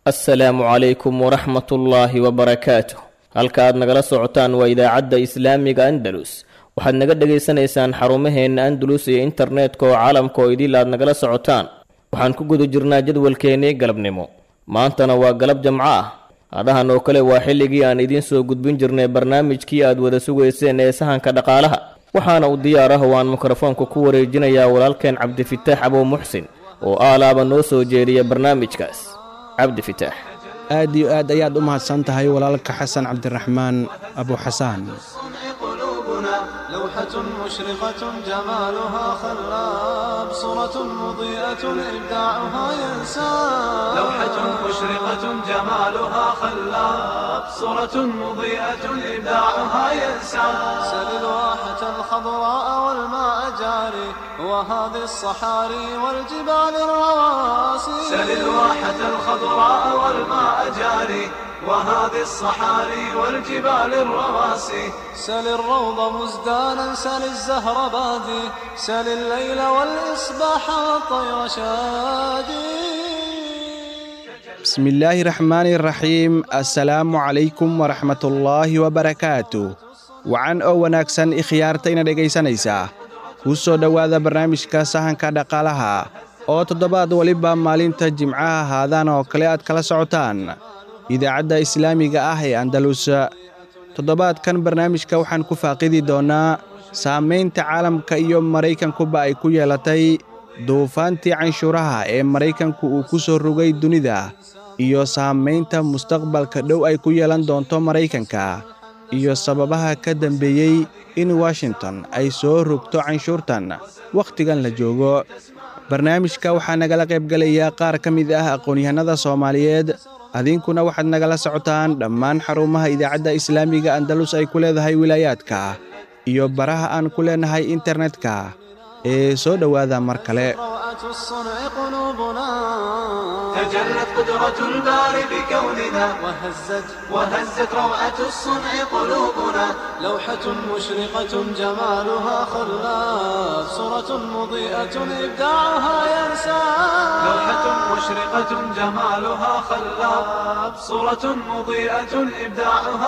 assalaamu calaykum waraxmatullaahi wabarakaatuh halka aad nagala socotaan waa idaacadda islaamiga andalus waxaad naga dhegaysanaysaan xarumaheenna andalus iyo internetka oo caalamka oo idil aad nagala socotaan waxaan ku guda jirnaa jadwalkeennii galabnimo maantana waa galab jamco ah adahan oo kale waa xilligii aan idiin soo gudbin jirnay barnaamijkii aad wada sugayseen ee sahanka dhaqaalaha waxaana uu diyaar ah oo aan mikrofoonka ku wareejinayaa walaalkeen cabdifitaax abow muxsin oo aalaaba noo soo jeediya barnaamijkaas cabdifitaax aad iyo aad ayaad u mahadsan tahay walaalka xasan cabdiraxmaan abuxasaan لوحة مشرقة جمالها خلاب صورة مضيئة إبداعها ينساب لوحة مشرقة جمالها خلاب صورة مضيئة إبداعها ينساب سل الواحة الخضراء والماء جاري وهذه الصحاري والجبال الرواسي سل الواحة الخضراء والماء جاري وهذه الصحاري والجبال الرواسي سل الروض مزدانا سل الزهر بادي سل الليل والإصباح والطير شادي bismi illaahi raxmaani raxiim assalaamu calaykum waraxmatullaahi wabarakaatu wacan oo wanaagsan ikhyaartayna dhegaysanaysaa kuu soo dhowaada barnaamijka sahanka dhaqaalaha oo toddobaad weliba maalinta jimcaha haadaan oo kale aad kala socotaan idaacadda islaamiga ah ee andalus toddobaadkan barnaamijka waxaan ku faaqidi doonnaa saamaynta caalamka iyo maraykankuba ay ku yeelatay duufaantii canshuuraha ee maraykanku uu ku soo rogay dunida iyo saamaynta mustaqbalka dhow ay ku yeelan doonto maraykanka iyo sababaha ka dambeeyey in washington ay soo rogto canshuurtan wakhtigan la joogo barnaamijka waxaa nagala qaybgelaya qaar ka mid ah aqoon-yahanada soomaaliyeed adinkuna waxaad nagala socotaan dhammaan xarumaha idaacadda islaamiga andalus ay ku leedahay wilaayaadka iyo baraha aan ku leenahay internetka ee soo dhowaada mar kale روعة الصنع قلوبنا تجلت قدرة الباري بكوننا وهزت وهزت روعة الصنع قلوبنا لوحة مشرقة جمالها خلاف صورة مضيئة إبداعها ينسى لوحة مشرقة جمالها خلاف صورة مضيئة إبداعها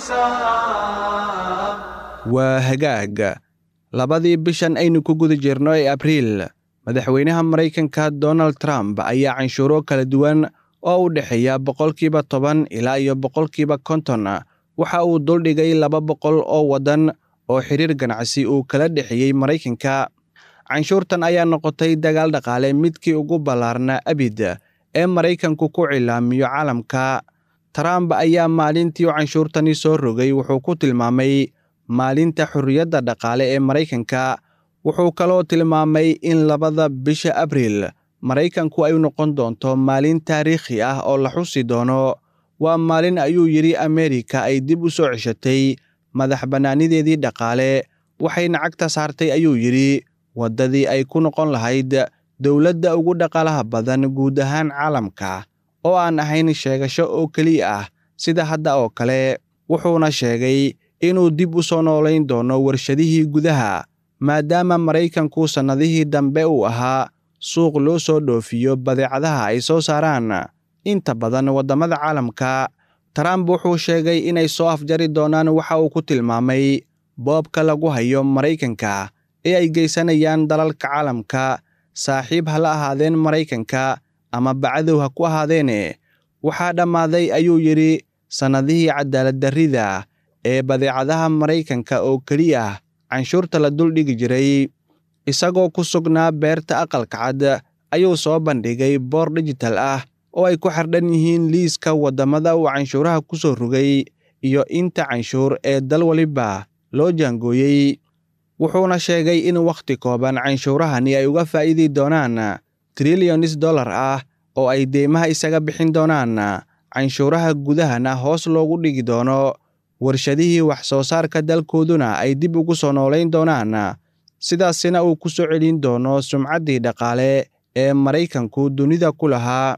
ينسى waa hagaag labadii bishan aynu ku guda jirno ee abriil madaxweynaha maraykanka donald trump ayaa canshuuro kala duwan oo u dhexeeya boqolkiiba toban ilaa iyo boqolkiiba konton waxa uu duldhigay laba boqol oo waddan oo xiriir ganacsi uu kala dhexeeyey maraykanka canshuurtan ayaa noqotay dagaal dhaqaale midkii ugu ballaarnaa abid ee maraykanku ku cilaamiyo caalamka trump ayaa maalintii u canshuurtani soo rogay wuxuu ku tilmaamay maalinta xorriyadda dhaqaale ee maraykanka wuxuu kaloo tilmaamay in labada bisha abriil maraykanku ay noqon doonto maalin taariikhi ah oo la xusi doono waa maalin ayuu yidhi ameerika ay dib u soo ceshatay madax bannaanideedii dhaqaale waxayna cagta saartay ayuu yidhi waddadii ay ku noqon lahayd dowladda ugu dhaqaalaha badan guud ahaan caalamka oo aan ahayn sheegasho oo keliya ah sida hadda oo kale wuxuuna sheegay inuu dib u soo noolayn doono warshadihii gudaha maadaama maraykanku sannadihii dambe uu ahaa suuq loo soo dhoofiyo badeecadaha ay soo saaraan inta badan waddamada caalamka trump wuxuu sheegay inay soo afjari doonaan waxa uu ku tilmaamay boobka lagu hayo maraykanka ee ay geysanayaan dalalka caalamka saaxiib ha la ahaadeen maraykanka ama bacadow ha ku ahaadeene waxaa dhammaaday ayuu yidhi sannadihii cadaaladdarrida ee badeecadaha maraykanka oo keliya canshuurta la duldhigi jiray isagoo ku sugnaa beerta aqalka cad ayuu soo bandhigay boor dijital ah oo ay ku xardhan yihiin liiska waddamada uu canshuuraha ku soo rogay iyo inta canshuur ee dal waliba loo jaangooyey wuxuuna sheegay in wakhti kooban canshuurahani ay uga faa'iidi doonaan trilyonis dollar ah oo ay deymaha isaga bixin doonaan canshuuraha gudahana hoos loogu dhigi doono warshadihii wax soo saarka dalkooduna ay dib ugu soo noolayn doonaan sidaasina uu ku soo celin doono sumcaddii dhaqaale ee maraykanku dunida ku lahaa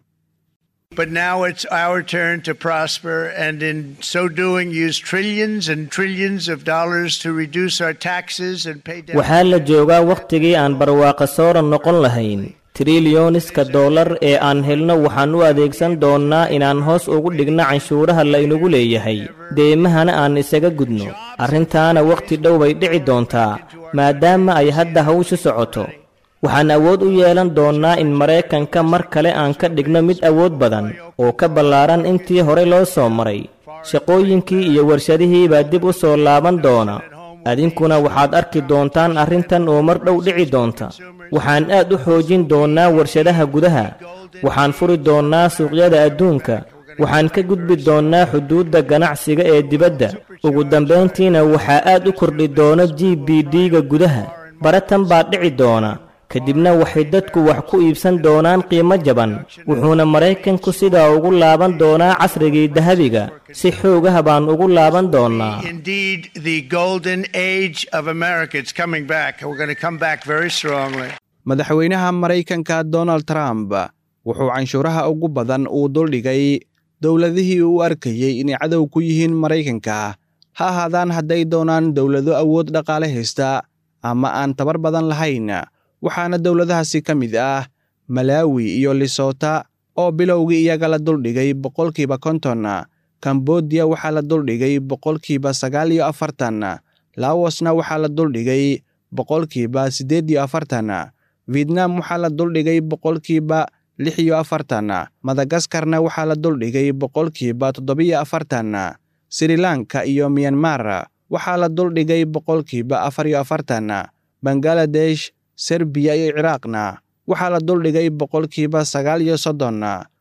But now it's our turn to prosper, and in so doing, use trillions and trillions of dollars to reduce our taxes and pay down. waxaa la joogaa wakhtigii aan barwaaqo sooran noqon lahayn trilyooniska dollar ee aan helno waxaan u adeegsan doonnaa inaan hoos ugu dhigno canshuuraha laynagu leeyahay deemahana aan isaga gudno arrintaana wakhti dhow bay dhici doontaa maadaama ay hadda hawshu socoto waxaan awood u yeelan doonnaa in maraykanka mar kale aan ka dhigno mid awood badan oo ka ballaaran intii hore loo soo maray shaqooyinkii iyo warshadihii baa dib u soo laaban doona adinkuna waxaad arki doontaan arrintan oo mar dhow dhici doonta waxaan aad u xoojin doonnaa warshadaha gudaha waxaan furi doonnaa suuqyada adduunka waxaan ka gudbi doonnaa xuduudda ganacsiga ee dibadda ugu dambayntiina waxaa aad u kordhi doona g b d-ga gudaha baratan baa dhici doona kadibna waxay dadku wax ku iibsan doonaan qiimo jaban wuxuuna maraykanku sidaa ugu laaban doonaa casrigii dahabiga si xoogaha baan ugu laaban doonnaa Indeed, the golden age of America is coming back. We're going to come back very strongly. madaxweynaha maraykanka donald trump wuxuu canshuuraha ugu badan uu duldhigay dowladihii uu arkayey inay cadow ku yihiin maraykanka ha ahaadaan hadday doonaan dowlado awood dhaqaale haysta ama aan tabar badan lahayn waxaana dowladahaasi ka mid ah malaawi iyo lisota oo bilowgii iyaga la duldhigay boqolkiiba konton kambodiya waxaa la duldhigay boqolkiiba sagaal iyo afartan laawosna waxaa la duldhigay boqolkiiba siddeed iyo afartan vietnam waxaa la duldhigay boqolkiiba lix iyo afartan madagaskarna waxaa la duldhigay boqolkiiba toddobiyo afartan sri lanka iyo myanmar waxaa la duldhigay boqolkiiba afar iyo afartan bangaladesh serbiya iyo ciraaqna waxaa la duldhigay boqolkiiba sagaal iyo soddon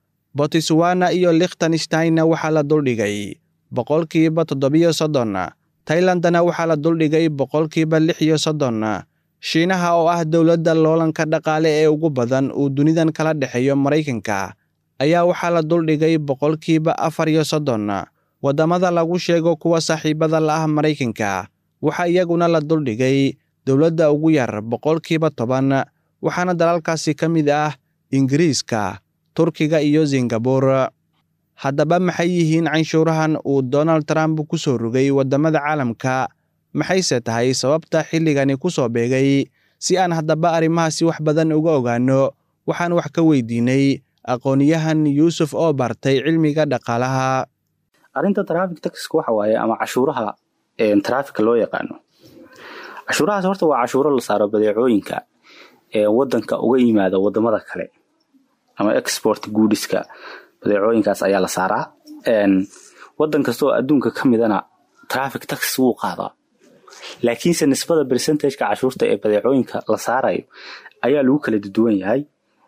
botswana iyo likhtensteinna waxaa la duldhigay boqolkiiba toddobiyo soddon tailandna waxaa la duldhigay boqolkiiba lix iyo soddon shiinaha oo ah dowladda loolanka dhaqaale ee ugu badan uu dunidan kala dhexeeyo maraykanka ayaa waxaa la duldhigay boqolkiiba afar iyo soddon waddamada lagu sheego kuwa saaxiibada la ah maraykanka waxaa iyaguna la duldhigay dowladda ugu yar boqolkiiba toban waxaana dalalkaasi ka mid ah ingiriiska turkiga iyo singabur haddaba maxay yihiin canshuurahan uu donald trump ku soo rogay waddamada caalamka maxayse tahay sababta xilligani ku soo beegay si aan haddaba arrimahaasi wax badan uga ogaanno waxaan wax ka weydiinay aqoonyahan yuusuf oo bartay cilmiga dhaqaalaha arrinta traffic taxiska waxa waaye ama cashuuraha trafficka loo yaqaano cashuurahaas horta waa cashuuro la saaro badeecooyinka ee wadanka uga yimaada wadamada kale ama export goodiska badeecooyinkaas ayaa la saaraa wadan kasta oo adduunka ka midana traffic tax wuu qaadaa laakiinse nisbada percentageka cashuurta ee badeecooyinka la saarayo ayaa lagu kala duwan yahay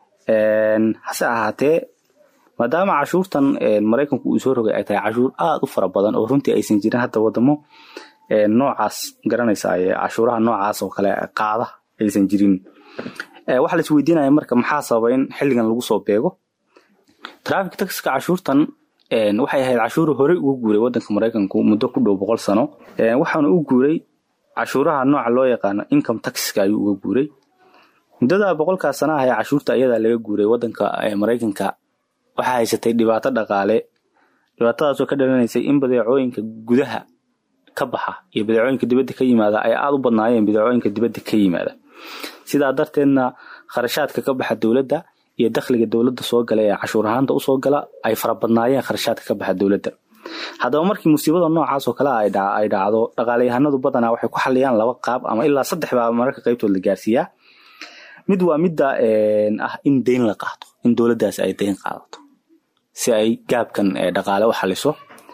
hase ahaatee maadaama cashuurtan maraykanku uu soo rogay ay tahay cashuur aad u fara badan oo runtii aysan jirin hadda wadamo noocaas garanaysa cashuuraha noocaas oo kale qaada aysan jirin waxaa lais weydiinaya marka maxaa sababa in xilligan lagu soo beego traffic taxka cashuurtan waxay ahayd cashuur horey uga guuray wadanka maraykanku muddo ku dhow boqol sano waxaana u guuray cashuuraha nooca loo yaqaano income taxka ayuu uga guuray muddada boqolkaas sana ah ee cashuurta ayadaa laga guuray wadanka maraykanka waxaa haysatay dhibaato dhaqaale dhibaatadaasoo ka dhalanaysay in badeecooyinka gudaha ka baxa iyo badeecooyinka dibadda ka yimaada ay aad u badnaayeen badeecooyinka dibadda ka yimaada sidaa darteedna kharashaadka ka baxa dowladda iyo dakhliga dowladda soo gala ee cashuur ahaanta usoo gala ay farabadnaayeen kharashaadka ka baxa dowladda haddaba markii musiibada noocaas oo kale ay dhacdo dhaqaalayahanadu badanaa waxay ku xaliyaan laba qaab ama ilaa saddex baa mararka qaybtood la gaarsiiyaa mid waa midda ah in deyn la qaato in dowladdaas ay deyn qaadato si ay gaabkan dhaqaale u xaliso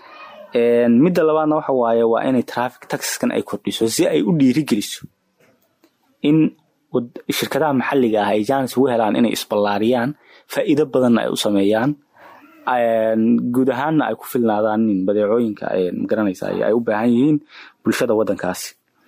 midda labaadna waxa waaye waa inay traffic taxiskan ay kordhiso si ay u dhiirigeliso in shirkadaha maxalliga ah ay jaanis ugu helaan inay isballaariyaan faa'iido badanna ay u sameeyaan guud ahaanna ay ku filnaadaan in badeecooyinka magaranaysa ay u baahan yihiin bulshada waddankaasi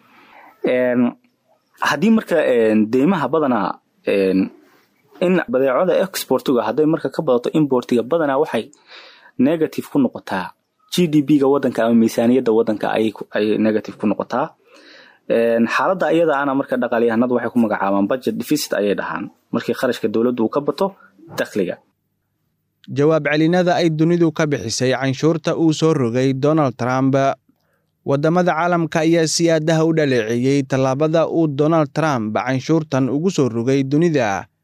haddii marka deymaha badanaa in badeecada exportiga hadday marka ka badato importiga badanaa waxay negative ku noqotaa g d b ga wadanka ama miisaaniyadda wadanka ay negative ku noqotaa xaaladda iyada ana marka dhaqaalyahanadu waxay ku magacaabaan budget deficit ayay dhahaan markii kharashka dowladdu uu ka bato dakhliga jawaab celinada ay dunidu ka bixisay canshuurta uu soo rogay donald trump waddamada caalamka ayaa si aadaha u dhaleeceeyey tallaabada uu donald trump canshuurtan ugu soo rogay dunida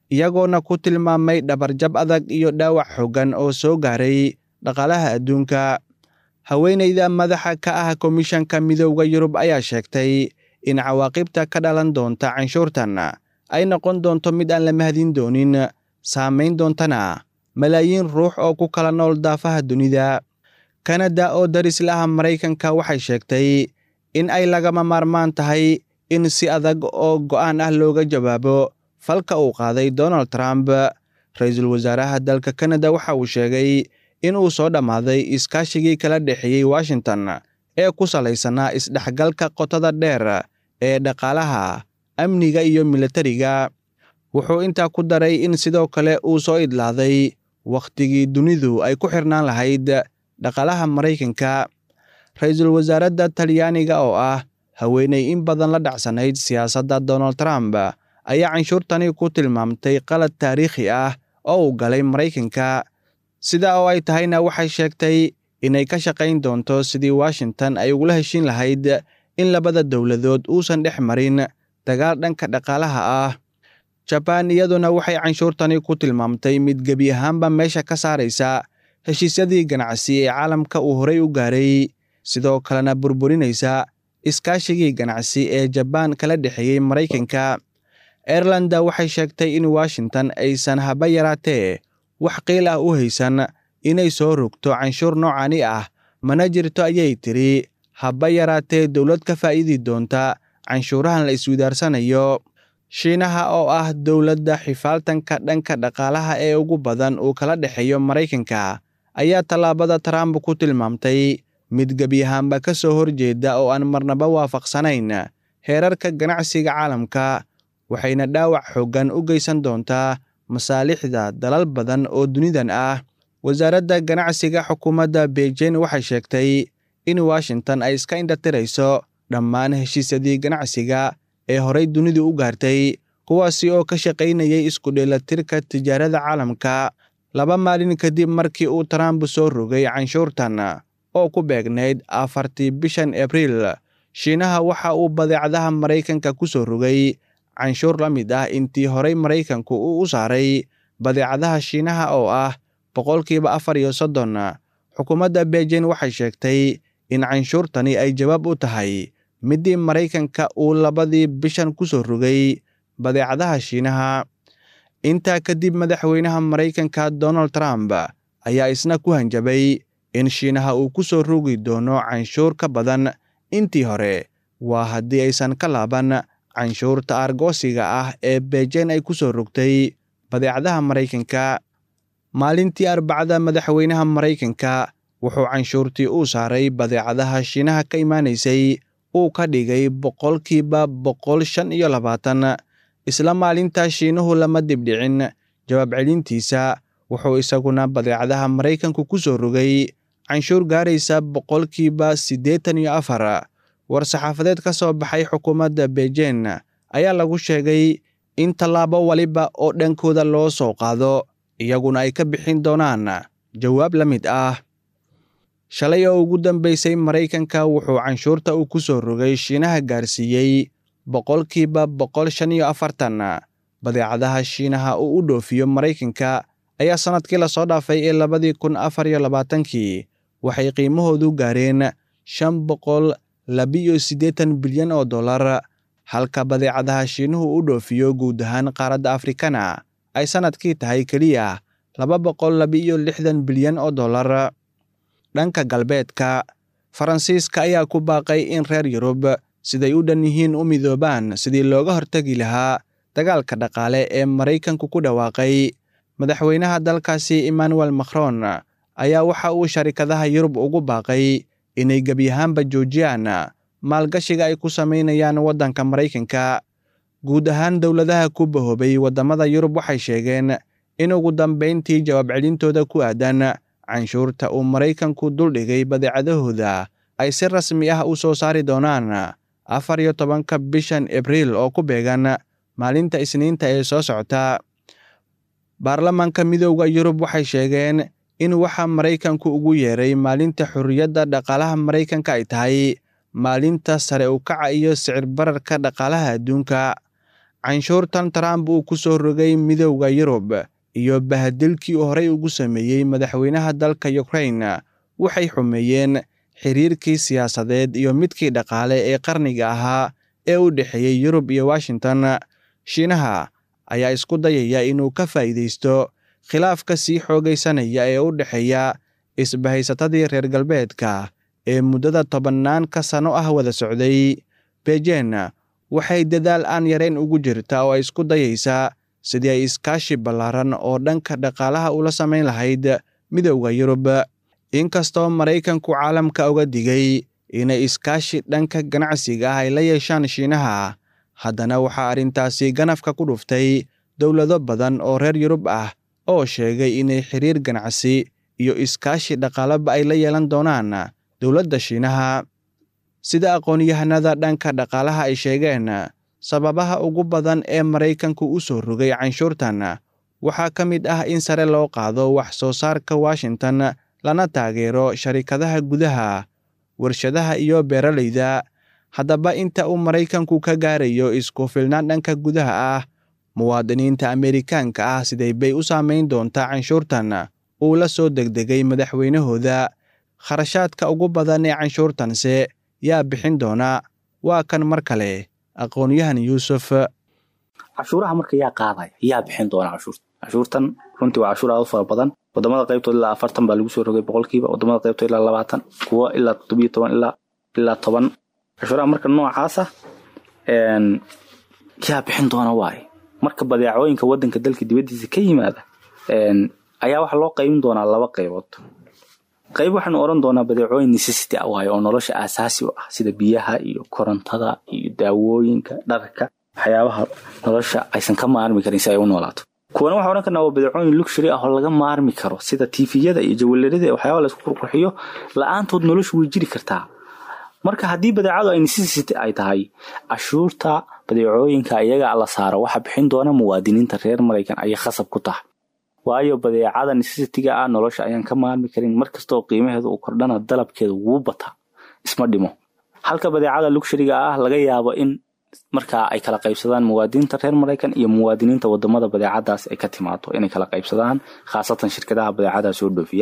iyagoona ku tilmaamay dhabarjab adag iyo dhaawac xooggan oo soo gaaray dhaqaalaha adduunka haweenayda madaxa ka ah komishanka midowda yurub ayaa sheegtay in cawaaqibta ka dhalan doonta canshuurtan ay noqon doonto mid aan la mahadin doonin saamayn doontana malaayiin ruux oo ku kala nool daafaha dunida kanada oo daris laha maraykanka waxay sheegtay in ay lagama maarmaan tahay in si adag oo go'aan ah looga jawaabo falka uu qaaday donald trump ra-iisul wasaaraha dalka kanada waxa uu sheegay in uu soo dhammaaday iskaashigii kala dhexeeyey washington ee ku salaysanaa isdhexgalka qotada dheer ee dhaqaalaha amniga iyo militariga wuxuu intaa ku daray in sidoo kale uu soo idlaaday wakhtigii dunidu ay ku xirnaan lahayd dhaqaalaha maraykanka ra-iisul wasaaradda talyaaniga oo ah haweeney in badan la dhacsanayd siyaasadda donald trump ayaa canshuurtani ku tilmaamtay qalad taariikhi ah oo uu galay maraykanka sida oo ay tahayna waxay sheegtay inay ka shaqayn doonto sidii washington ay ugula heshin lahayd in labada dowladood uusan dhex marin dagaal dhanka dhaqaalaha ah jabaan iyaduna waxay canshuurtani ku tilmaamtay mid gebi ahaanba meesha ka saaraysa heshiisyadii ganacsi ee caalamka uu horay u gaaray sidoo kalena burburinaysa iskaashigii ganacsi ee jabaan kala dhexeeyey maraykanka airlanda waxay sheegtay in washington aysan haba yaraatee wax qiil ah u haysan inay soo rogto canshuur noocani ah mana jirto ayay tiri haba yaraatee dowlad ka faa'iidi doonta canshuurahan la iswidaarsanayo shiinaha oo ah dowladda xifaaltanka dhanka dhaqaalaha ee ugu badan uu kala dhexeeyo maraykanka ayaa tallaabada trump ku tilmaamtay mid gebi ahaanba ka soo horjeeda oo aan marnaba waafaqsanayn heerarka ganacsiga caalamka waxayna dhaawac xooggan u geysan doontaa masaalixda dalal badan oo dunidan ah wasaaradda ganacsiga xukuumadda beijing waxay sheegtay in washington ay iska indhatirayso dhammaan heshiisyadii ganacsiga ee horay dunidu u gaartay kuwaasi oo ka shaqaynayay isku dheelatirka tijaarada caalamka laba maalin kadib markii uu trump soo rogay canshuurtan oo ku beegnayd afartii bishan abriil shiinaha waxa uu badeecadaha maraykanka ku soo rogay canshuur la mid ah intii horay maraykanku uu u saaray badeecadaha shiinaha oo ah boqolkiiba afar iyo soddon xukuumadda beijing waxay sheegtay in canshuurtani ay jawaab u tahay middii maraykanka uu labadii bishan ku soo rogay badeecadaha shiinaha intaa kadib madaxweynaha maraykanka donald trump ayaa isna ku hanjabay in shiinaha uu ku soo rogi doono canshuur ka badan intii hore waa haddii aysan ka laaban canshuurta argoosiga ah ee beijing ay ku soo rogtay badeecadaha maraykanka maalintii arbacada madaxweynaha maraykanka wuxuu canshuurtii uu saaray badeecadaha shiinaha ka imaanaysay uu ka dhigay boqolkiiba boqol shan iyo labaatan isla maalintaa shiinuhu lama dibdhicin jawaab celintiisa wuxuu isaguna badeecadaha maraykanku ku soo rogay canshuur gaaraysa boqolkiiba siddeetan iyo afar war-saxaafadeed ka soo baxay xukuumadda beijing ayaa lagu sheegay in tallaabo waliba oo dhankooda loo soo qaado iyaguna ay ka bixin doonaan jawaab la mid ah shalay oo ugu dambeysay maraykanka wuxuu canshuurta uu ku soo rogay shiinaha gaarsiiyey boqolkiiba boqol shan iyo afartan badeecadaha shiinaha uu u dhoofiyo maraykanka ayaa sannadkii lasoo dhaafay ee labadii kun afar iyo labaatankii waxay qiimahoodu gaareen shan boqol labiyo siddeetan bilyan oo dollar halka badeecadaha shiinuhu u dhoofiyo guud ahaan qaaradda afrikana ay sannadkii tahay keliya laba boqol labiiyo lixdan bilyan oo dollar dhanka galbeedka faransiiska ayaa ku baaqay in reer yurub siday u dhan yihiin u midoobaan sidii looga hortegi lahaa dagaalka dhaqaale ee maraykanku ku dhawaaqay madaxweynaha dalkaasi emmanuel macron ayaa waxa uu sharikadaha yurub ugu baaqay inay gebi ahaanba joojiyaan maalgashiga ay ku samaynayaan waddanka maraykanka guud ahaan dowladaha ku bahoobay waddamada yurub waxay sheegeen in ugu dambayntii jawaab celintooda ku aadan canshuurta uu maraykanku duldhigay badeecadahooda ay si rasmi ah u soo saari doonaan afar iyo tobanka bishan abriil oo ku beegan maalinta isniinta ee soo socota baarlamaanka midooda yurub waxay sheegeen in waxa maraykanku ugu yeeray maalinta xorriyadda dhaqaalaha maraykanka ay tahay maalinta sare u kaca iyo sicir bararka dhaqaalaha adduunka canshuurtan trump uu ku soo rogay midowda yurub iyo bahadilkii uu horey ugu sameeyey madaxweynaha dalka ukraine waxay xumeeyeen xiriirkii siyaasadeed iyo midkii dhaqaale ee qarniga ahaa ee u dhexeeyey yurub iyo washington shiinaha ayaa isku dayaya inuu ka faa'iidaysto khilaafka sii xoogaysanaya ee u dhexeeya isbahaysatadii reer galbeedka ee muddada tobannaanka sano ah wada socday bejen waxay dadaal aan yarayn ugu jirta oo ay isku dayaysaa sidii ay iskaashi ballaaran oo dhanka dhaqaalaha ula samayn lahayd midowda yurub inkastoo maraykanku caalamka uga digay inay iskaashi dhanka ganacsiga ah ay la yeeshaan shiinaha haddana waxaa arrintaasi ganafka ku dhuftay dowlado badan oo reer yurub ah oo sheegay inay xiriir ganacsi iyo iskaashi dhaqaalaba ay la yeelan doonaan dowladda shiinaha sida aqoon-yahanada dhanka dhaqaalaha ay sheegeen sababaha ugu badan ee maraykanku u soo rogay canshuurtan waxaa ka mid ah in sare loo qaado wax soo saarka washington lana taageero sharikadaha gudaha warshadaha iyo beeralayda haddaba inta uu maraykanku ka gaarayo isku filnaan dhanka gudaha ah muwaadiniinta ameerikaanka ah siday bay u saamayn doontaa canshuurtan uu la soo degdegay madaxweynahooda kharashaadka ugu badan ee canshuurtanse yaa bixin doona waa kan mar kale aqoon-yahan yuusuf cashuuraha marka yaa qaadaya yaa bixin doona cashuurta cashuurtan runtii waa cashuur aad u fara badan wadamada qaybtood ilaa afartan baa lagu soo rogay boqolkiiba wadamada qaybtood ilaa labaatan kuwo ilaa toddobiyo toban ilaa ilaa toban cashuuraha marka noocaasa yaa bixin doona waaye marka badeecooyinka wadanka dalka dibadiisa ka yimaada ayaa waxaa loo qaybin doonaa laba qaybood qayb waxaanu oran doonaa badeecooyin necessity ah waaye oo nolosha aasaasi u ah sida biyaha iyo korontada iyo daawooyinka dharka waxyaabaha nolosha aysan ka maarmi karin si ay u noolaato kuwana waxaa ohan karnaa waa badeecooyin luxury ah oo laga maarmi karo sida tiifiyada iyo jawalarada waxyaaba laisku qurqurxiyo la-aantood noloshu way jiri kartaa marka haddii badeecadu ay necessity ay tahay cashuurta badeecooyinka iyaga la saaro waxa bixin doona muwaadiniinta reer maraykan ayay khasab ku tahay waayo badeecada necessitiga ah nolosha ayaan ka maarmi karin markastoo qiimaheeda uu kordhana dalabkeeda wuu bataa isma dhimo halka badeecada luxuriga ah laga yaabo in markaa ay kala qaybsadaan muwaadiniinta reer maraykan iyo muwaadiniinta wadamada badeecadaas ay ka timaado inay kala qaybsadaan khaasatan shirkadaha badeecadaha soo dhoofiya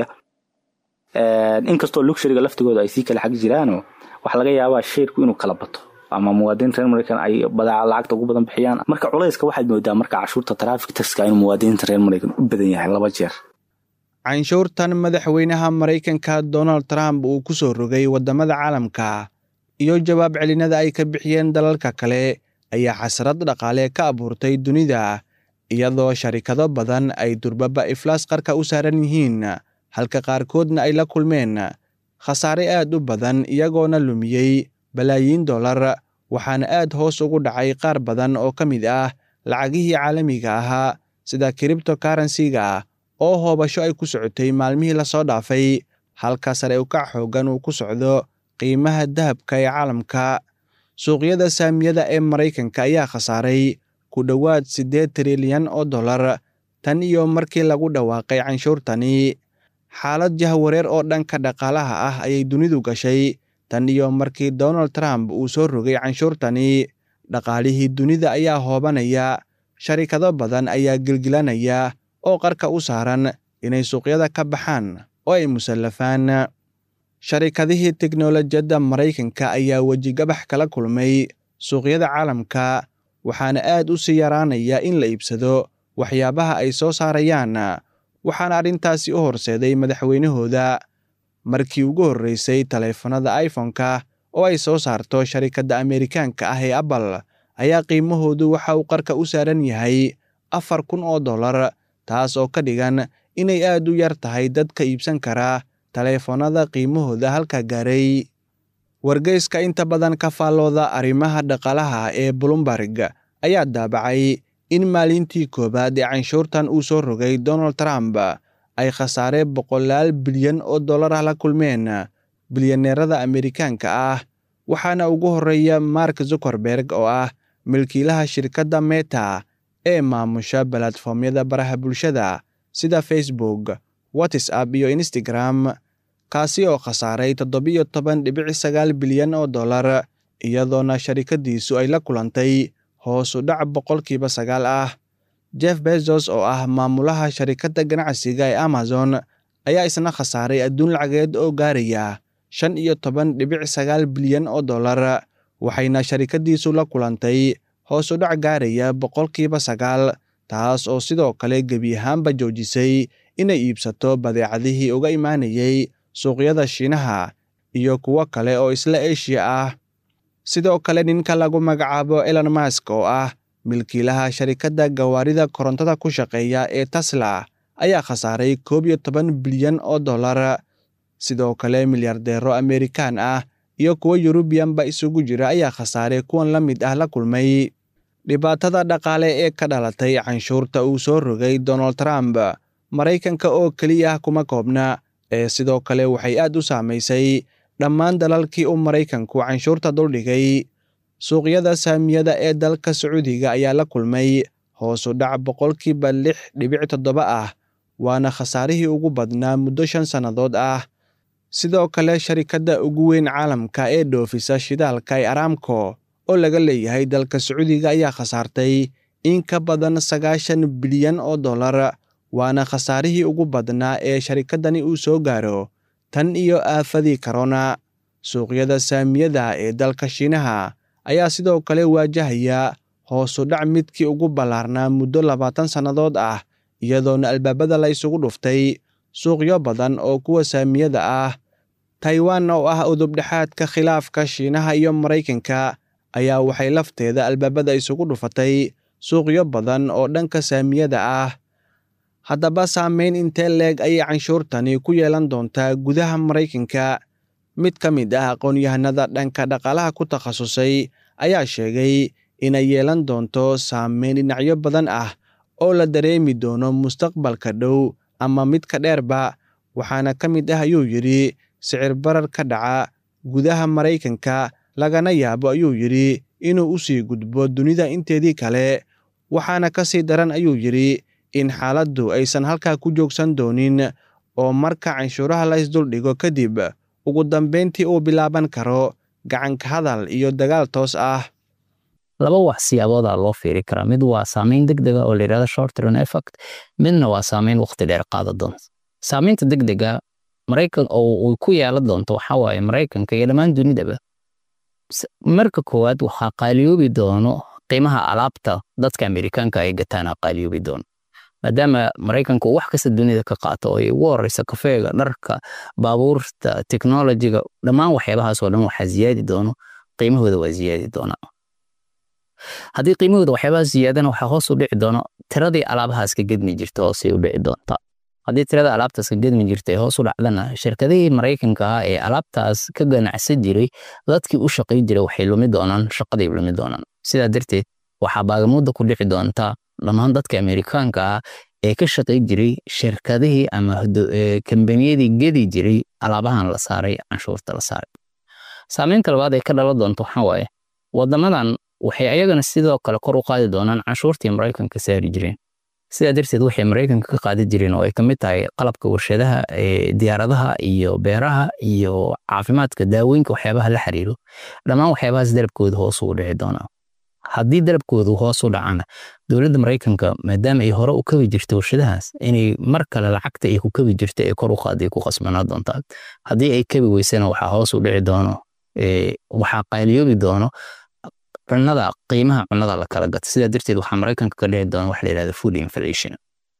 inkastoo luxuriga laftigooda ay sii kala xag jiraano waxaa laga yaabaa sheerku inuu kala bato ama muwaadiniinta reer maraykan ay lacagta ugu badan bixiyaan marka culayska waxaad moodaa marka cashuurta traffic taxka inuu muwaadiniinta reer maraykan u badan yahay laba jeer canshuurtan madaxweynaha maraykanka donald trump uu ku soo rogay waddamada caalamka iyo jawaab celinada ay ka bixiyeen dalalka kale ayaa xasrad dhaqaale ka abuurtay dunida iyadoo sharikado badan ay durbaba iflaas qarka u saaran yihiin halka qaarkoodna ay la kulmeen khasaare aad u badan iyagoona lumiyey balaayiin dollar waxaana aad hoos ugu dhacay qaar badan oo ka mid ah lacagihii caalamiga ahaa sida kiribto karansiga oo hoobasho ay ku socotay maalmihii lasoo dhaafay halka sare ukac xooggan uu ku socdo qiimaha dahabka ee caalamka suuqyada saamiyada ee maraykanka ayaa khasaaray ku dhowaad siddeed trilyan oo dollar tan iyo markii lagu dhawaaqay canshuurtani xaalad jahwareer oo dhanka dhaqaalaha ah ayay dunidu gashay tan iyo markii donald trump uu soo rogay canshuurtani dhaqaalihii dunida ayaa hoobanaya sharikado badan ayaa gilgilanaya oo qarka u saaran inay suuqyada ka baxaan oo ay musallafaan sharikadihii teknolojiyadda maraykanka ayaa wejigabax kala kulmay suuqyada caalamka waxaana aad u sii yaraanaya in la iibsado waxyaabaha ay soo saarayaan waxaana arrintaasi u horseeday madaxweynahooda markii ugu horreysay taleefanada iphone-ka oo ay soo saarto sharikadda ameerikaanka ah ee apple ayaa qiimahoodu waxa uu qarka u saaran yahay afar kun oo dollar taas oo ka dhigan inay aad u yar tahay dadka iibsan kara taleefanada qiimahooda halka gaaray wargeyska inta badan ka faallooda arrimaha dhaqaalaha ee bloomberg ayaa daabacay in maalintii koowaad ee canshuurtan uu soo rogay donald trump ay khasaare boqolaal bilyan oo dollar ah la kulmeen bilyaneerada ameerikaanka ah waxaana ugu horreeya mark zuckerberg oo ah milkiilaha shirkadda meta ee maamusha balatfoomyada baraha bulshada sida facebook whatsapp iyo instagram kaasi oo khasaaray toddobiyo toban dhibic sagaal bilyan oo dollar iyadoona sharikaddiisu ay la kulantay hoos u dhac boqolkiiba sagaal ah jeff bezos oo ah maamulaha sharikadda ganacsiga ee amazon ayaa isna khasaaray adduun lacageed oo gaaraya shan iyo toban dhibic sagaal bilyan oo dollar waxayna sharikaddiisu la kulantay hoos u dhac gaaraya boqolkiiba sagaal taas oo sidoo kale gebi ahaanba joojisay inay iibsato badeecadihii uga imaanayay suuqyada shiinaha iyo kuwo kale oo isla eshiya ah sidoo kale ninka lagu magacaabo elon mask oo ah milkiilaha sharikadda gawaarida korontada ku shaqeeya ee tesla ayaa khasaaray koob iyo toban bilyan oo dollar sidoo kale milyardeero amerikaan ah iyo kuwo yurubiyanba isugu jira ayaa khasaaray kuwan la mid ah la kulmay dhibaatada dhaqaale ee ka dhalatay canshuurta uu soo rogay donald trump maraykanka oo keliya kuma koobna ee sidoo kale waxay aad u saamaysay dhammaan dalalkii uu maraykanku canshuurta duldhigay suuqyada saamiyada ee dalka sacuudiga ayaa la kulmay hoos u dhac boqolkiiba lix dhibic toddoba ah waana khasaarihii ugu badnaa muddo shan sannadood ah sidoo kale sharikadda ugu weyn caalamka ee dhoofisa shidaalka ee aramco oo laga leeyahay dalka sacuudiga ayaa khasaartay in ka badan sagaashan bilyan oo dollar waana khasaarihii ugu badnaa ee sharikaddani uu soo gaaro tan iyo aafadii korona suuqyada saamiyada ee dalka shiinaha ayaa sidoo kale waajahaya hoosu dhac midkii ugu ballaarnaa muddo labaatan sannadood ah iyadoona albaabada la isugu dhuftay suuqyo badan oo kuwa saamiyada ah taiwan oo ah udubdhexaadka khilaafka shiinaha iyo maraykanka ayaa waxay lafteeda albaabada isugu dhufatay suuqyo badan oo dhanka saamiyada ah haddaba saameyn intee leeg ayay canshuurtani ku yeelan doontaa gudaha maraykanka mid ka mid ah aqoon-yahanada dhanka dhaqaalaha ku takhasusay ayaa sheegay inay yeelan doonto saameyn dhinacyo badan ah oo la dareemi doono mustaqbalka dhow ama midka dheerba waxaana ka mid ah ayuu yidhi sicir barar ka dhaca gudaha maraykanka lagana yaabo ayuu yidhi inuu u sii gudbo dunida inteedii kale waxaana ka sii daran ayuu yidhi in xaaladdu aysan halkaa ku joogsan doonin oo marka canshuuraha la isduldhigo kadib ugu dambayntii uu bilaaban karo gacanka hadal iyo dagaal toos ah laba wax siyaaboodaa loo fiiri karaa mid waa saameyn degdega oo layidhahdo short term effect midna waa saameyn waqti dheer qaada doonta saameynta degdega maraykan oo uu ku yeelan doonto waxaa waaye maraykanka iyo dhammaan dunidaba marka koowaad waxaa qaaliyoobi doono qiimaha alaabta dadka amerikaanka ay gataan qaaliyoobi doono maadaama maraykanka uu wax kasta dunida ka qaato oo ay ugu horeysa kafeega dharka baabuurta teknolojiga dhammaan waxyaabahaas oo dhan waxaa ziyaadi doono qiimahooda waa ziyaadi doonaa haddii qiimahooda waxyaabaha ziyaadana waxaa hoos u dhici doono tiradii alaabahaas ka gedmi jirta hoosay u dhici doontaa haddii tirada alaabtaas ka gedmi jirta ee hoos u dhacdana shirkadihii maraykanka ah ee alaabtaas ka ganacsan jiray dadkii u shaqay jiray waxay lumi doonaan shaqaday lumi doonaan sidaa darteed waxaa baagamuudda ku dhici doontaa dhammaan dadka amerikaanka ah ee ka shaqay jiray shirkadihii ama kambaniyadii gedi jiray alaabahan la saaray canshuurta la saaray saameynta labaad ee ka dhalan doonta waxaa waaye wadamadan waxay ayagana sidoo kale kor u qaadi doonaan canshuurtii maraykanka saari jireen sidaa darteed waxay maraykanka ka qaadi jireen oo ay ka mid tahay qalabka warshadaha ee diyaaradaha iyo beeraha iyo caafimaadka daawooyinka waxyaabaha la xiriiro dhammaan waxyaabahaas dalabkooda hoos ugu dhici doonaa haddii dalabkoodu hoos u dhacana dowladda maraykanka maadaama ay hore u kabi jirta warshadahaas inay mar kale lacagta ay ku kabi jirta ee kor u qaaday ku qasbanaa doontaa haddii ay kabi weysana waxaa hoos u dhici doono waxaa qaaliyoobi doono cunada qiimaha cunada la kala gata sidaa darteed waxaa maraykanka ka dhici doona waxa la yidhahda food inflation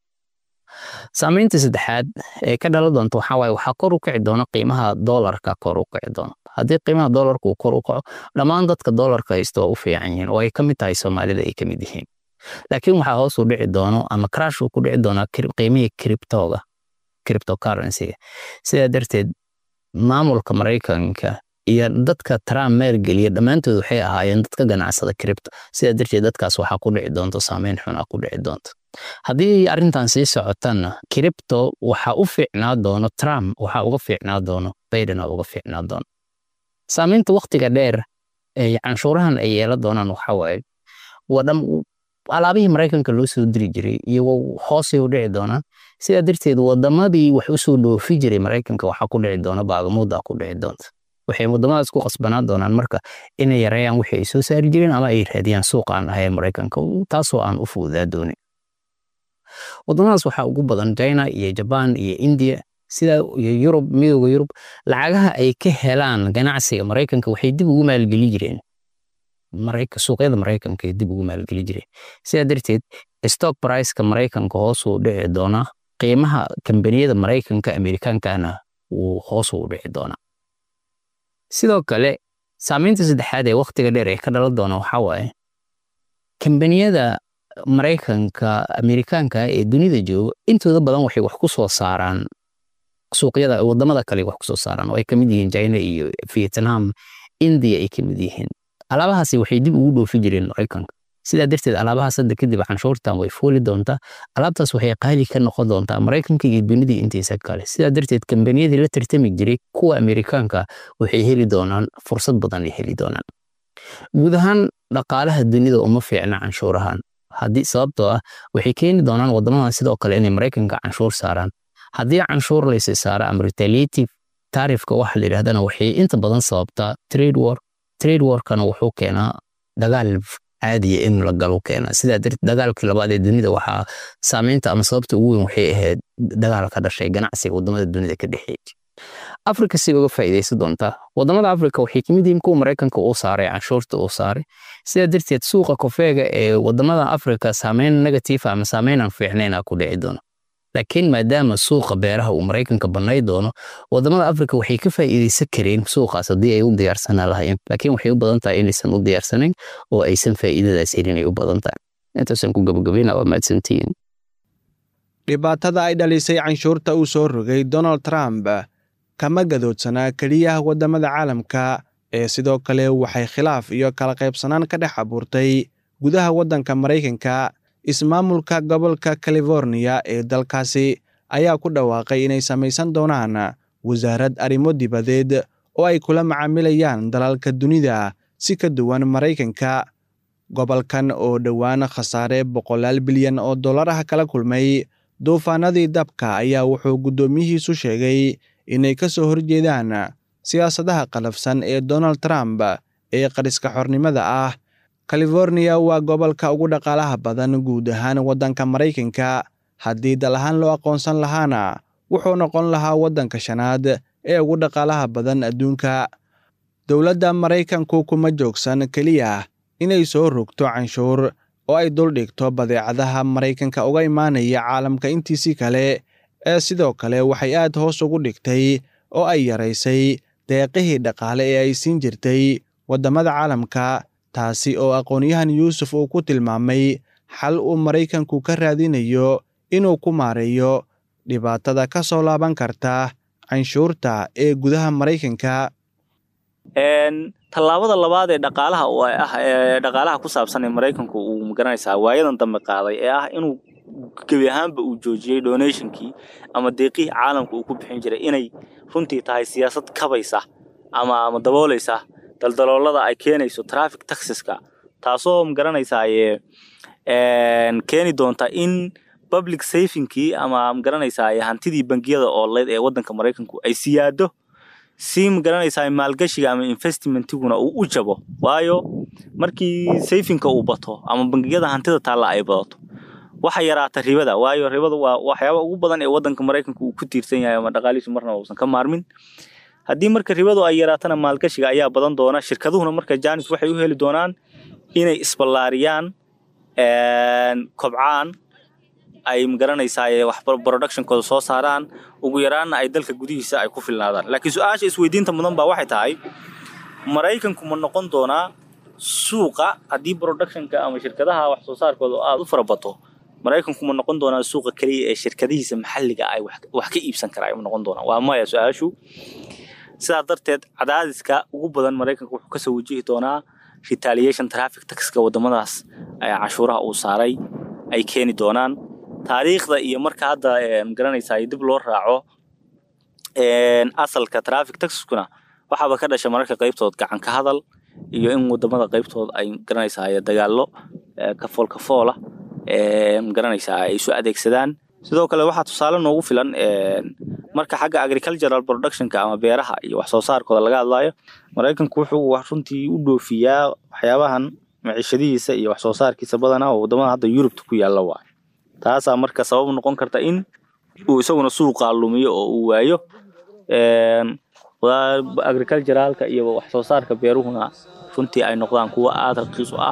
saameynta saddexaad ee ka dhalan doonta waxaa waaye waxaa kor u kici doona qiimaha doolarka kor u kici doona haddii qiimaha doolarka uu kor u kaco dhammaan dadka doolarka haysta waa u fiican yihiin oo ay ka mid tahay soomaalida ay ka mid yihiin laakiin waxaa hoos u dhici doono ama crash uu ku dhici doonaa qiimihii criptoga cryptocurrencyga sidaa darteed maamulka maraykanka iyo dadka Trump maalgeliya dhammaantood waxay ahaayeen dadka ganacsada crypto sidaa darteed dadkaas waxaa ku dhici doonto saameyn xun ah ku dhici doonto haddii arrintan sii socotana crypto waxaa u fiicnaa doono Trump waxaa uga fiicnaa doono Biden uga fiicnaa doono saameynta waqtiga dheer ee canshuurahan ay yeelan doonaan waxaa waaye wadham alaabihii maraykanka loo soo diri jiray iyo hoosay u dhici doonaan sidaa darteed wadamadii wax u soo dhoofi jiray maraykanka waxaa ku dhici doona baagamuuda ku dhici doonta waxay wadamadaas ku qasbanaan doonaan marka inay yareeyaan wixii ay soo saari jireen ama ay raadiyaan suuqa aan ahayn maraykanka taasoo aan u fududaa doonin wadamadaas waxaa ugu badan china iyo jaban iyo india sida iyo yurub midooda yurub lacagaha ay ka helaan ganacsiga maraykanka waxay dib ugu maalgeli jireen suuqyada maraykanka ay dib ugu maalgeli jireen sidaa darteed stock priceka maraykanka hoosuu dhici doonaa qiimaha kambaniyada maraykanka amerikaankana wuu hoosuu dhici doonaa sidoo kale saamaynta saddexaad ee wakhtiga dheer ee ka dhalan doona waxaa waaye kambaniyada maraykanka amerikaanka ee dunida jooga intooda badan waxay wax ku soo saaraan suuqyada wadamada kale wax kusoo saaraan oo ay kamid yihiin china iyo vietnam india ay kamid yihiin alaabahaasi waxay dib ugu dhoofi jireen maraykanka sidaa darteed alaabahaas hadda kadib canshuurtan way fuuli doontaa alaabtaas waxay qaali ka noqon doontaa maraykanka iyo dunidii intiisa kale sidaa darteed kambaniyadii la tartami jiray kuwa amerikaanka waxay heli doonaan fursad badan ay heli doonaan guud ahaan dhaqaalaha dunida uma fiicna canshuurahan haddii sababtoo ah waxay keeni doonaan wadamadan sidoo kale inay maraykanka canshuur saaraan haddii canshuur laysa saara ama retaliative taarifka waxa la yidhahdana waxay inta badan sababtaa trade war trade warkana wuxuu keenaa dagaal caadiya in la galo keena sidaa darteed dagaalkii labaad ee dunida waxaa saameynta ama sababta ugu weyn waxay ahayd dagaal ka dhashay ganacsiga wadamada dunida ka dhexeeya afrika si uga faa'iidaysan doontaa wadamada afrika waxay kamid yihiin kuwa maraykanka uu saaray canshuurta uu saaray sidaa darteed suuqa kofeega ee wadamada afrika saameyn negative ama saameyn aan fiicnayn ku dhici doono laakiin maadaama suuqa beeraha uu maraykanka bannay doono wadamada afrika waxay ka faa'iidaysan kareen suuqaas haddii ay u diyaarsanaa lahaayeen laakiin waxay u badan tahay inaysan u diyaarsanayn oo aysan faa'iidadaas helin ay u badan tahay intaasaan ku gabagabayna waa mahadsantihiin dhibaatada ay dhalisay canshuurta uu soo rogay donald trump kama gadoodsanaa keliya waddamada caalamka ee sidoo kale waxay khilaaf iyo kala qaybsanaan ka dhex abuurtay gudaha waddanka maraykanka ismaamulka gobolka californiya ee dalkaasi ayaa ku dhawaaqay inay samaysan doonaan wasaarad arrimo dibadeed oo ay kula macaamilayaan dalalka dunida si ka duwan maraykanka gobolkan oo dhowaan khasaare boqolaal bilyan oo dollar ah kala kulmay duufaanadii dabka ayaa wuxuu guddoomiyihiisu sheegay inay ka soo horjeedaan siyaasadaha qalafsan ee donald trump ee qariska xornimada ah californiya waa gobolka ugu dhaqaalaha badan guud ahaan waddanka maraykanka haddii dal ahaan loo aqoonsan lahaana wuxuu noqon lahaa waddanka shanaad ee ugu dhaqaalaha badan adduunka dowladda maraykanku kuma joogsan keliya inay soo rogto canshuur oo ay duldhigto badeecadaha maraykanka uga imaanaya caalamka intiisii kale ee sidoo kale waxay aad hoos ugu dhigtay oo ay yaraysay deeqihii dhaqaale ee ay siin jirtay waddamada caalamka taasi oo aqoonyahan yuusuf uu ku tilmaamay xal uu maraykanku ka raadinayo inuu ku maareeyo dhibaatada ka soo laaban karta canshuurta ee gudaha maraykanka tallaabada labaad ee dhaqaalaha ah ee dhaqaalaha ku saabsan ee maraykanku uu magaranaysaa waayadan dambe qaaday ee ah inuu gebi ahaanba uu joojiyey donationkii ama deeqihii caalamka uu ku bixin jiray inay runtii tahay siyaasad kabaysa ama ama daboolaysa daldaloolada ay keenayso traffic taxiska taasoo magaranaysaa keeni doonta in public safingkii ama magaranaysaa hantidii bangiyada ooleyd ee waddanka maraykanku ay siyaado si magaranaysaa maalgashiga ama investmentiguna uu u jabo waayo markii sayfinka uu bato ama bangiyada hantida taalla ay badato waxa yaraata ribada waayo ribada waa waxyaaba ugu badan ee waddanka maraykanka uu ku tiirsan yahay ama dhaqaalihiisu marna uusan ka maarmin haddii marka ribadu ay yaraatana maalgashiga ayaa badan doona shirkaduhuna marka janis waxay u heli doonaan inay isballaariyaan kobcaan ay magaranaysaa wax productionkooda soo saaraan ugu yaraanna ay dalka gudihiisa ay ku filnaadaan laakiin su-aasha isweydiinta mudan baa waxay tahay maraykanku ma noqon doonaa suuqa haddii productionka ama shirkadaha wax soo saarkooda aada u farabato maraykanku ma noqon doonaa suuqa keliya ee shirkadihiisa maxalliga ay wax ka iibsan karaa ma noqon doonaa waa maya su-aashu sidaa darteed cadaadiska ugu badan maraykanka wuxuu kasoo wajihi doonaa retaliation traffic taxka wadamadaas cashuuraha uu saaray ay keeni doonaan taariikhda iyo marka hadda magaranaysaa dib loo raaco asalka traffic taxkuna waxaaba ka dhasha mararka qaybtood gacan ka hadal iyo in wadamada qaybtood ay magaranaysaa dagaallo kafool kafoola magaranaysaa ay isu adeegsadaan sidoo kale waxaa tusaale noogu filan marka xagga agricultural productionka ama beeraha iyo wax soo saarkooda laga hadlayo maraykanku wuxuu wax runtii u dhoofiyaa waxyaabahan maciishadihiisa iyo wax soo saarkiisa badanaa oo wadamada hadda yurubta ku yaalla waayo taasaa marka sabab noqon karta in uu isaguna suuqaa lumiyo oo uu waayo agriculturalka iyo wax soo saarka beeruhuna runtii ay noqdaan kuwo aada raqiis u ah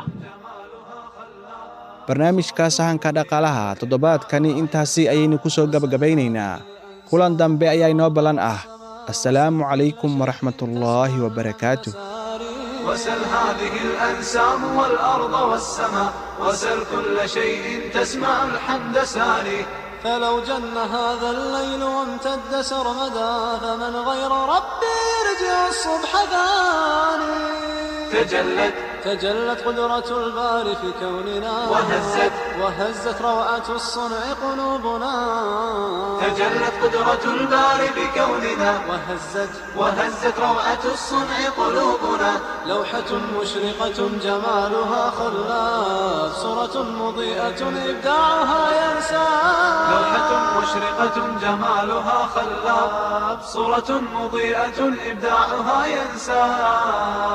barnaamijka sahanka dhaqaalaha toddobaadkani intaasi ayaynu ku soo gabagabaynaynaa kulan dambe ayaa inoo ballan ah assalaamu calaykum waraxmatullaahi wabarakaatuh وسل هذه الأنسام والأرض والسماء وسل كل شيء تسمع الحمد ساري فلو جن هذا الليل وامتد سرمدا فمن غير ربي يرجع الصبح ثاني تجلت تجلت قدرة الباري في كوننا وهزت وهزت روعة الصنع قلوبنا تجلت قدرة الباري بكوننا وهزت وهزت روعة الصنع قلوبنا لوحة مشرقة جمالها خلاف صورة مضيئة إبداعها ينسى لوحة مشرقة جمالها خلاف صورة مضيئة إبداعها ينسى